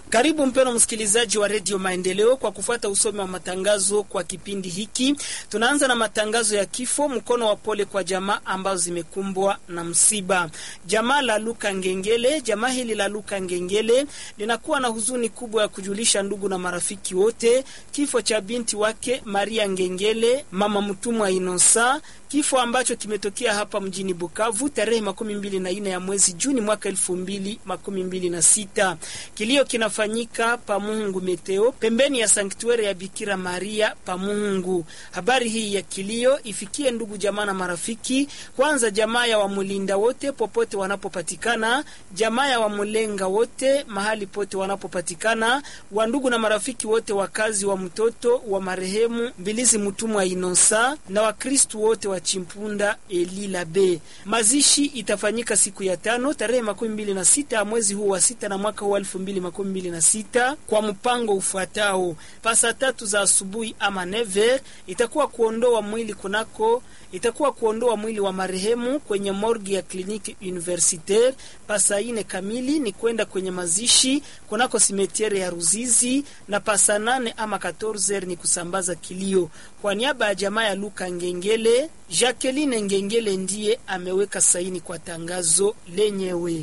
Karibu mpeno msikilizaji wa redio Maendeleo kwa kufuata usomi wa matangazo kwa kipindi hiki. Tunaanza na matangazo ya kifo, mkono wa pole kwa jamaa ambazo zimekumbwa na msiba. Jamaa la Luka Ngengele, jamaa hili la Luka Ngengele linakuwa na huzuni kubwa ya kujulisha ndugu na marafiki wote kifo cha binti wake Maria Ngengele, mama mtumwa Inosa, kifo ambacho kimetokea hapa mjini Bukavu tarehe makumi mbili na nne ya mwezi Juni mwaka elfu mbili makumi mbili na sita. Kilio kinafanyika Pamungu Meteo, pembeni ya sanktuari ya Bikira Maria Pamungu. Habari hii ya kilio ifikie ndugu jamaa na marafiki, kwanza jamaa ya Wamulinda wote popote wanapopatikana, jamaa ya Wamulenga wote mahali pote wanapopatikana, wa ndugu na marafiki wote, wakazi wa mtoto wa marehemu Mbilizi Mutumwa Inosa na Wakristu wote wa Chimpunda Elila B. Mazishi itafanyika siku ya tano tarehe makumi mbili na sita ya mwezi huu wa sita na mwaka huu elfu mbili makumi mbili na sita kwa mpango ufuatao: pasa tatu za asubuhi ama never itakuwa kuondoa mwili kunako itakuwa kuondoa mwili wa marehemu kwenye morgi ya kliniki universitaire. Pasa ine kamili ni kwenda kwenye mazishi kunako simetiere ya Ruzizi, na pasa nane ama 14 ni kusambaza kilio. Kwa niaba ya jamaa ya Luka Ngengele, Jacqueline Ngengele ndiye ameweka saini kwa tangazo lenyewe.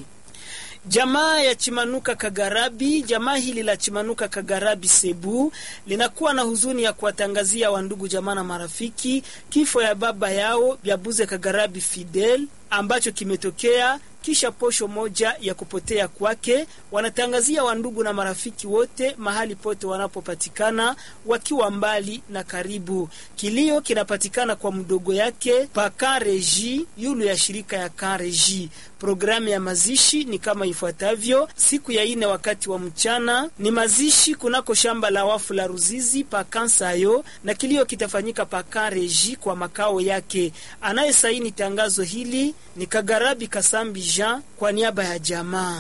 Jamaa ya Chimanuka Kagarabi, jamaa hili la Chimanuka Kagarabi Sebu linakuwa na huzuni ya kuwatangazia wandugu jamaa na marafiki kifo ya baba yao Byabuze Kagarabi Fidel ambacho kimetokea kisha posho moja ya kupotea kwake. Wanatangazia wandugu na marafiki wote mahali pote wanapopatikana, wakiwa mbali na karibu. Kilio kinapatikana kwa mdogo yake pa Kareji yulu ya shirika ya Kareji. Programu ya mazishi ni kama ifuatavyo: siku ya ine wakati wa mchana ni mazishi kunako shamba la wafu la Ruzizi pa Kansayo, na kilio kitafanyika pa Kareji kwa makao yake. Anayesaini tangazo hili ni Kagarabi Kasambi Jean kwa niaba ya jamaa.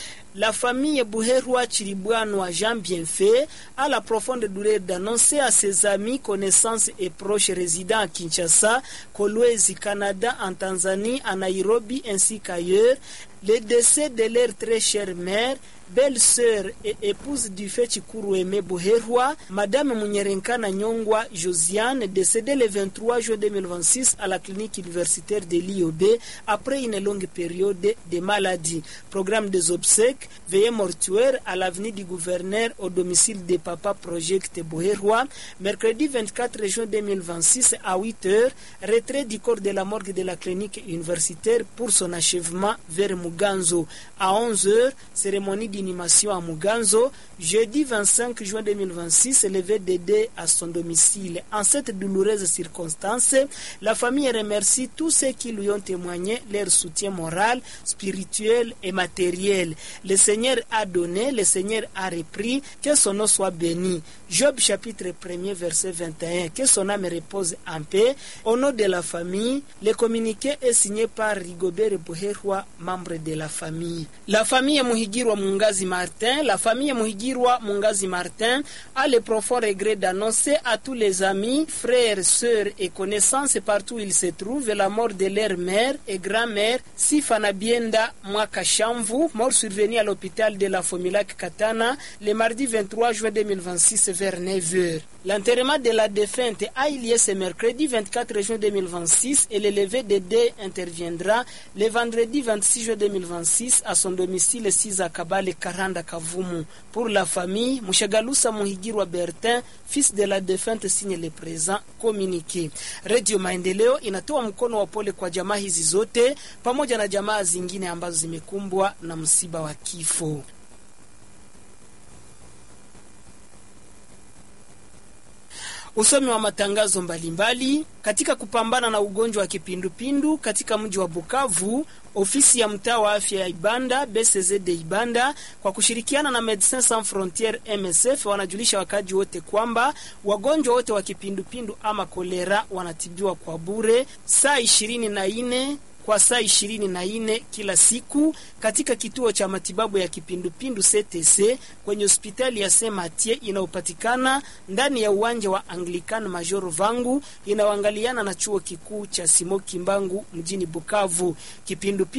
La famille Buherwa Chiribwanwa Jean Bienfait a la profonde douleur d'annoncer à ses amis, connaissances et proches résidents à Kinshasa, Kolwezi, Canada, en Tanzanie, à Nairobi ainsi qu'ailleurs, le décès de leur très chère mère, belle-sœur et épouse du fait Chikuru Aimé Buherwa, Madame Munyerenkana Nyongwa Josiane, décédée le 23 juin 2026 à la clinique universitaire de l'IOB après une longue période de maladie. Programme des obsèques, veillée mortuaire à l'avenue du gouverneur au domicile de Papa Project Buherwa, mercredi 24 juin 2026 à 8 heures, retrait du corps de la morgue de la clinique universitaire pour son achèvement vers Muganzo. À 11 heures, cérémonie d'inhumation à Muganzo. Jeudi 25 juin 2026, levé Dédé à son domicile. En cette douloureuse circonstance, la famille remercie tous ceux qui lui ont témoigné leur soutien moral, spirituel et matériel. Le Seigneur a donné, le Seigneur a repris, que son nom soit béni. Job chapitre 1er verset 21, que son âme repose en paix. Au nom de la famille, le communiqué est signé par Rigobert Buherwa, membre de la famille. La famille Muhigirwa Mungazi Martin, la famille Muhigirwa Mungazi Martin a le profond regret d'annoncer à tous les amis, frères, sœurs et connaissances partout où ils se trouvent la mort de leur mère et grand-mère Sifana Bienda Mwakashamvu, mort survenue à l'hôpital de la Fomilac Katana le mardi 23 juin 2026 vers 9h. L'enterrement de la défunte a eu lieu ce mercredi 24 juin 2026 et le lever de dés interviendra le vendredi 26 juin 2026 à son domicile 6 à Kabale Karanda Kavumu. Pour la famille, Mushagalusa Muhigirwa Bertin, fils de la défunte, signe le présent communiqué. Radio Maendeleo inatoa mkono wa pole kwa jamaa hizi zote pamoja na jamaa zingine ambazo zimekumbwa na msiba wa kifo. Usomi wa matangazo mbalimbali mbali. Katika kupambana na ugonjwa wa kipindupindu katika mji wa Bukavu, ofisi ya mtaa wa afya ya Ibanda BCZ de Ibanda kwa kushirikiana na Medecins Sans Frontieres MSF wanajulisha wakaji wote kwamba wagonjwa wote wa kipindupindu ama kolera wanatibiwa kwa bure saa ishirini na nne kwa saa ishirini na nne kila siku katika kituo cha matibabu ya kipindupindu CTC kwenye hospitali ya Saint Mathieu inayopatikana ndani ya uwanja wa Anglican Major Vangu inayoangaliana na chuo kikuu cha Simoki Mbangu mjini Bukavu. Kipindupindu